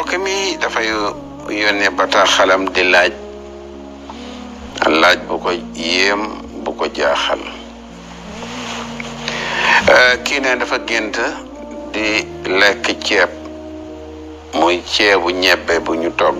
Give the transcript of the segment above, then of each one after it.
mbokk mi dafay yónnee bataaxalam di laaj laaj bu ko yéem bu ko jaaxal kii ne dafa gént di lekk ceeb muy ceebu ñebbe bu ñu togg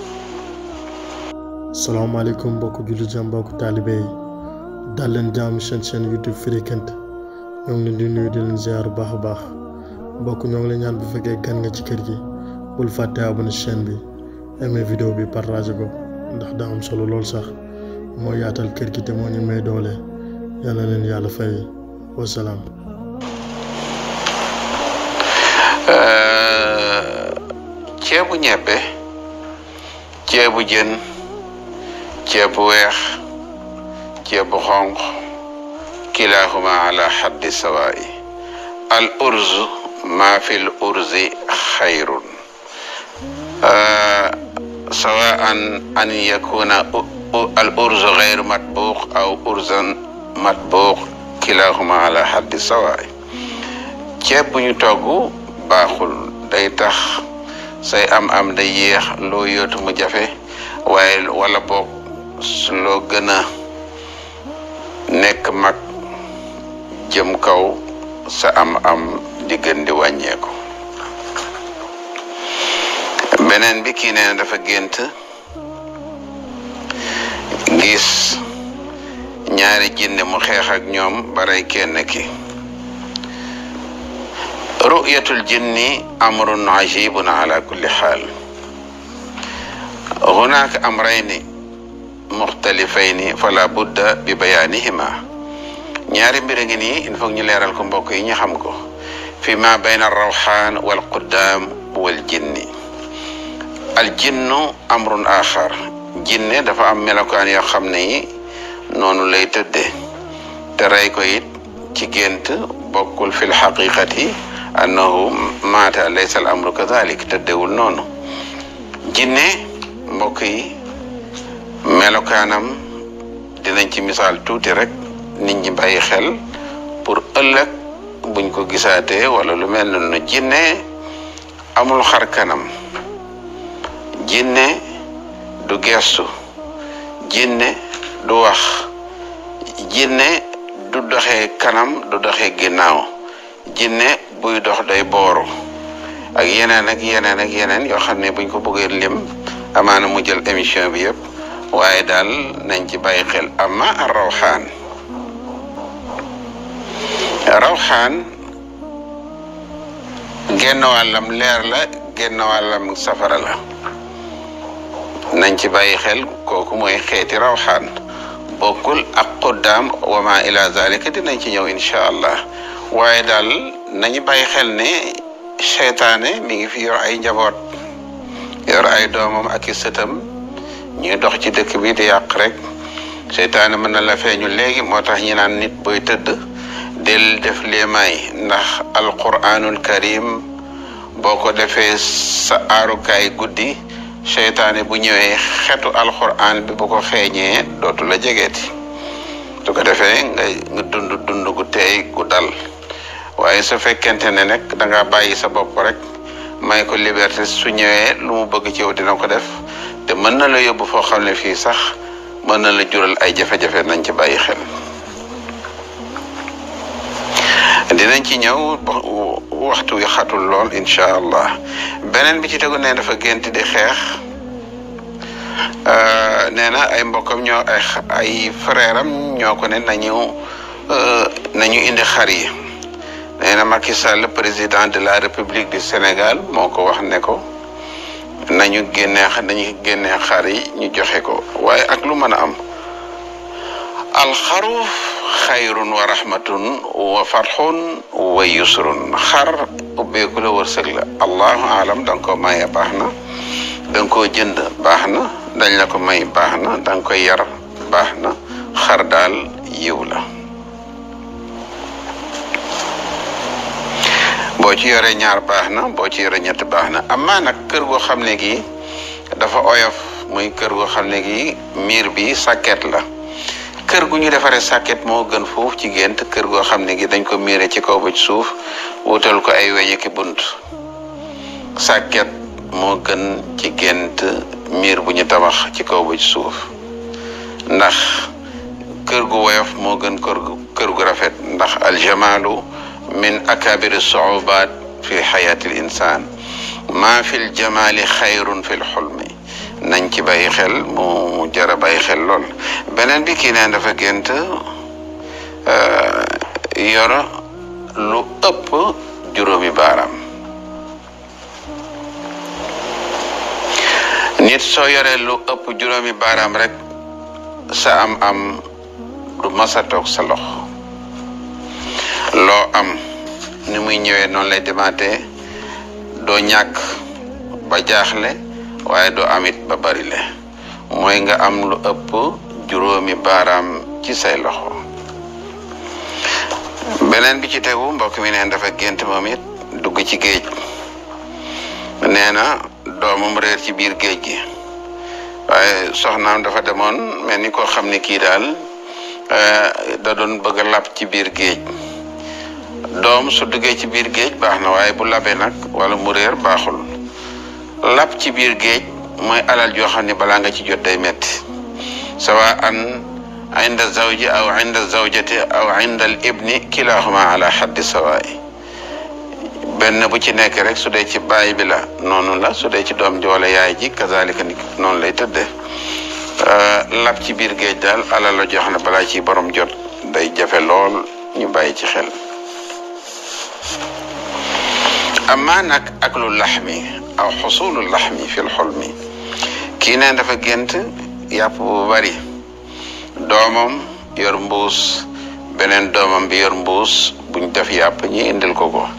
salaamaaleykum mbokk jullit jàmm mbokk taalibe yi dal leen jàmm seen chaîne YouTube Firi Guent ñoo ngi leen di nuyu di leen ziar bu baax a baax mbokk ñoo ngi leen ñaan bu fekkee gan nga ci kër gi bul fàtte abonné chaîne bi aimé vidéo bi partagé ko ndax daa am solo lool sax moo yaatal kër gi te moo ñu may doole yal na leen yàlla fay wasalaam. ceebu ñebbe ceebu jën ceebu weex ceebu xonq kilahuma ala xaddi sawaa'i al urz ma fi l urzi xayrun sawaan an yakuna al urzu xayru matbuuq aw urzan matbuuq kilahuma ala xaddi sawaa'i ceeb bu ñu togg baaxul day tax say am-am day yéex loo yootu mu jafe waaye wala boog loo gën a nekk mag jëm kaw sa am-am di gën di wàññeeku. beneen bi kii nee na dafa gént gis ñaari jinne mu xeex ak ñoom baray kenn ki. ru'yatul jinni amrun ajibun ala kulli xaal hunaka amrayni muxtalifayni fala budda bi bayaanihima ñaari mbir a ngi nii il faut ñu leeral ko mbokk yi ñu xam ko fi ma bayna rawxaan wal quddaam wal jinni al jinnu amrun axar jinne dafa am melokaan yoo xam ne yi noonu lay tëdde te rey ko it ci gént bokkul fil xaqiqati annahu maata laysa al amru kadalik tëddewul noonu jinne mbokk yi melokaanam dinañ ci misaal tuuti rek nit ñi bàyyi xel pour ëllëg buñ ko gisaatee wala lu mel noonu jinne amul xar kanam jinne du gestu jinne du wax jinne du doxee kanam du doxee ginnaaw jinne buy dox day booru ak yeneen ak yeneen ak yeneen yoo xam ne buñ ko bëggee lim amaana mu jël émission bi yëpp waaye daal nañ ci bàyyi xel amma ar rawxaan rawxaan genn wàllam leer la genn wàllam safara la nañ ci bàyyi xel kooku mooy xeeti rawxaan bokkul ak quddaam wa ma ila zalika dinañ ci ñëw incha allah waaye daal nañu bàyyi xel ne seytaane mi ngi fi yor ay njaboot yor ay doomam ak i sëtam ñuy dox ci dëkk bi di yàq rek seytaane mën na la feeñu léegi moo tax ñi naan nit booy tëdd del def léemaay ndax alquranul karim boo ko defee sa aarukaay guddi seytaane bu ñëwee xetu alquran bi bu ko xeeñee dootu la jegeeti su ko defee nga nga dund dund gu teey gu dal waaye su fekkente ne nag da nga bàyyi sa bopp rek may ko liberté su ñëwee lu mu bëgg ci yow dina ko def te mën na la yóbbu foo xam ne fii sax mën na la jural ay jafe-jafe nañ ci bàyyi xel dinañ ci ñëw waxtu wi xatul lool incha allah beneen bi ci tegu ne dafa gént di xeex nee na ay mbokkam ñoo ay ay frère am ñoo ko ne nañu nañu indi xar yi nee na Macky Sall président de la République du Sénégal moo ko wax ne ko nañu génnee nañu génnee xar yi ñu joxe ko waaye ak lu mën a am alxaru xayrun wa rahmatun wa farxun wa yusrun xar ubbeeku la wërsëg la allahu alam da nga ko maye baax na da nga koo jënd baax na dañ la ko may baax na da nga koy yar baax na xar daal yiw la boo ci yoree ñaar baax na boo ci yoree ñett baax na amaa nag kër goo xam ne gi dafa oyof muy kër goo xam ne gi miir bi sàkket la kër gu ñu defaree sàkket moo gën foofu ci gént kër goo xam ne gi dañ ko miire ci kaw ba ci suuf wutal ko ay weñ ki bunt sàkket moo gën ci gént miir bu ñu tabax ci kaw ba ci suuf ndax kër gu woyof moo gën kër gu kër gu rafet ndax aljamaalu min akabiri suubaat fi xayaati l insaan maa fi l jamaali xayrun fi l xulmi nañ ci bàyyi xel mu mu jara bàyyi xel lool beneen bi kii neen dafa gént yor lu ëpp juróomi baaraam nit soo yoree lu ëpp juróomi baaraam rek sa am am du masa toog sa lox loo am ni muy ñëwee noonu lay demaatee doo ñàkk ba jaaxle waaye doo amit ba bari le mooy nga am lu ëpp juróomi baaraam ci say loxo beneen bi ci tegu mbokk mi neen dafa gént moom it dugg ci géej nee na doomam réer ci biir géej gi waaye soxnaam dafa demoon mel ni koo xam ne kii daal da doon bëgg a lab ci biir géej doom su duggee ci biir géej baax na waaye bu labee nag wala mu réer baaxul lab ci biir géej mooy alal joo xam ne balaa nga ci jot day metti sawa an inda zawji aw inda zawjati aw inda al ibni kilahuma ala xaddi sawaay benn bu ci nekk rek su dee ci baay bi la noonu la su dee ci doom ji wala yaay ji kazalika ni noonu lay tëddee lab ci biir géej daal alal la joo xam ne balaa ci borom jot day jafe lool ñu bàyyi ci xel amaa nag ak lu laxmi aw xusulu laxmi fil xulmi kii neen dafa gént yàpp bu bari doomam yor mbuus beneen doomam bi yor mbuus buñ def yàpp ñi indil ko ko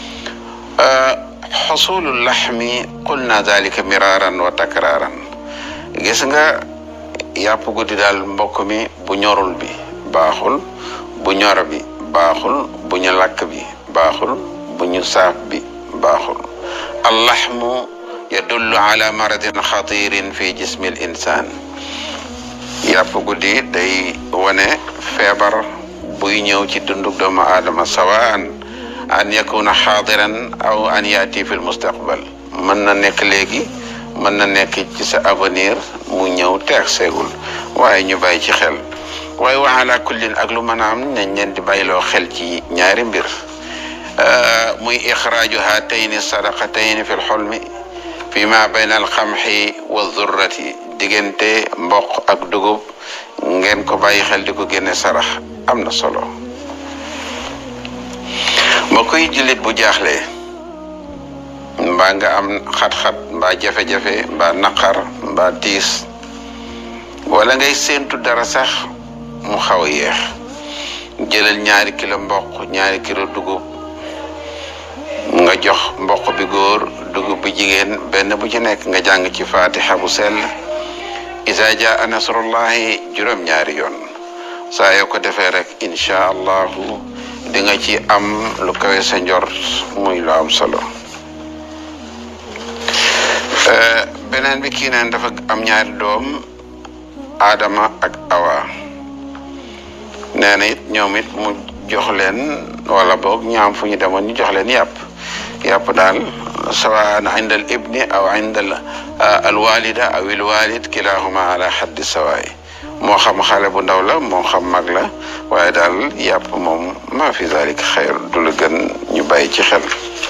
xusulu laxmi qulna dalika miraaran wa takraaran gis nga yàpp guddi daal mbokk mi bu ñorul bi baaxul bu ñor bi baaxul bu ñu lakk bi baaxul bu ñu saaf bi baaxul allaxmu yadullu ala maradin xatirin fi jismi l insaan yàpp guddi day wane feebar buy ñëw ci dundug doomu aadama sawaan an yakuna xaadiran aw an yaati fi l mustaqbal mën na nekk léegi mën na nekk ci sa avenir mu ñëw teex seegul waaye ñu bàyyi ci xel waaye wa ala kullin ak lu mën a am nañ leen di bàyyiloo xel ci ñaari mbir muy ixraaju haatayni sadaqatayni fi lxulmi fi ma bayna alxamxi wa zurrati diggante mboq ak dugub ngeen ko bàyyi xel di ko génne sarax am na solo mbokk yi jullit bu jaaxlee mbaa nga am xat-xat mbaa jafe-jafe mbaa naqar mbaa tiis wala ngay séentu dara sax mu xaw a yéex jëlal ñaari kilo mboq ñaari kilo dugub nga jox mboq bi góor dugub bi jigéen benn bu ci nekk nga jàng ci fatiha bu sell isa jaa nasrullahi juróom-ñaari yoon saa yoo ko defee rek incha allahu di nga ci am lu kawe sa njort muy lu am solo beneen bi kii neen dafa am ñaari doom Adama ak Awa nee na it ñoom it mu jox leen wala boog ñaam fu ñu demoon ñu jox leen yàpp yàpp daal sawaan inda al ibni aw inda al walida aw il walid kilahuma ala xaddi sawaay moo xam xale bu ndaw la moo xam mag la waaye daal yàpp moom maa fi zalik xayr du la gën ñu bàyyi ci xel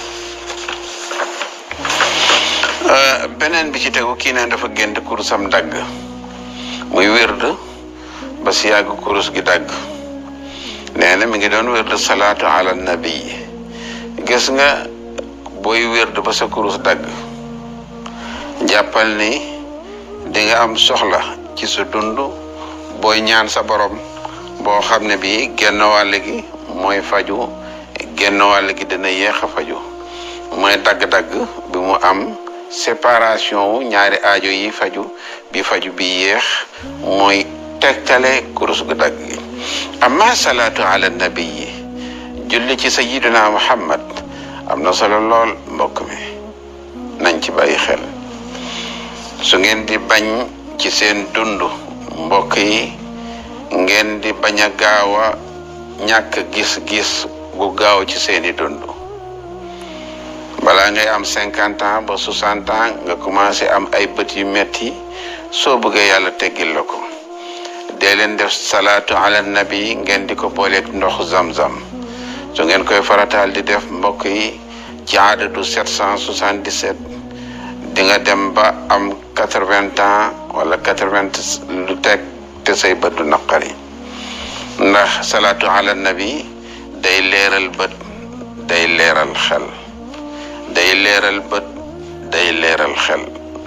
beneen bi ci tegu kii ne dafa gént kurusam dagg muy wérd ba si yàgg kurus gi dagg nee na mi ngi doon wérd salaatu ala nabi gis nga booy wérd ba sa kurus dagg jàppal ni di nga am soxla ci sa dund booy ñaan sa borom boo xam ne bii genn wàll gi mooy faju genn wàll gi dina yéex a faju mooy dagg-dagg bi mu am séparation wu ñaari aajo yi faju bi faju bi yéex mooy tegtale kurus gu dagg gi amma salaatu ala nabi yi julli ci sayiduna muhammad am na solo lool mbokk mi nañ ci bàyyi xel su ngeen di bañ ci seen dund mbokk yi ngeen di bañ a gaaw a ñàkk gis-gis gu gaaw ci seeni dund balaa balaa ngay am cinquante ans ba soixante ans nga commencé am ay bët yu metti soo bëggee yàlla teggil la ko dee leen def salaatu ala nabi ngeen di ko booleeg ndox zam-zam su ngeen koy farataal di def mbokk yi ci aadadu 777 di nga dem ba am quatre-vingts ans wala quatre-vingts lu teg te say bët du naqari ndax salaatu ala nabi day leeral bët day leeral xel day leeral bët day leeral xel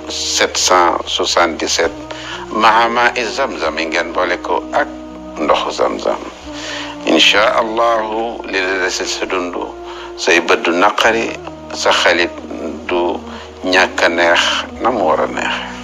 777 mahama i zamzam yi ngeen boole ko ak ndoxu zamzam incha allahu li la dese sa dund say bët du naqari sa xelit du ñàkk a neex na mu war a neex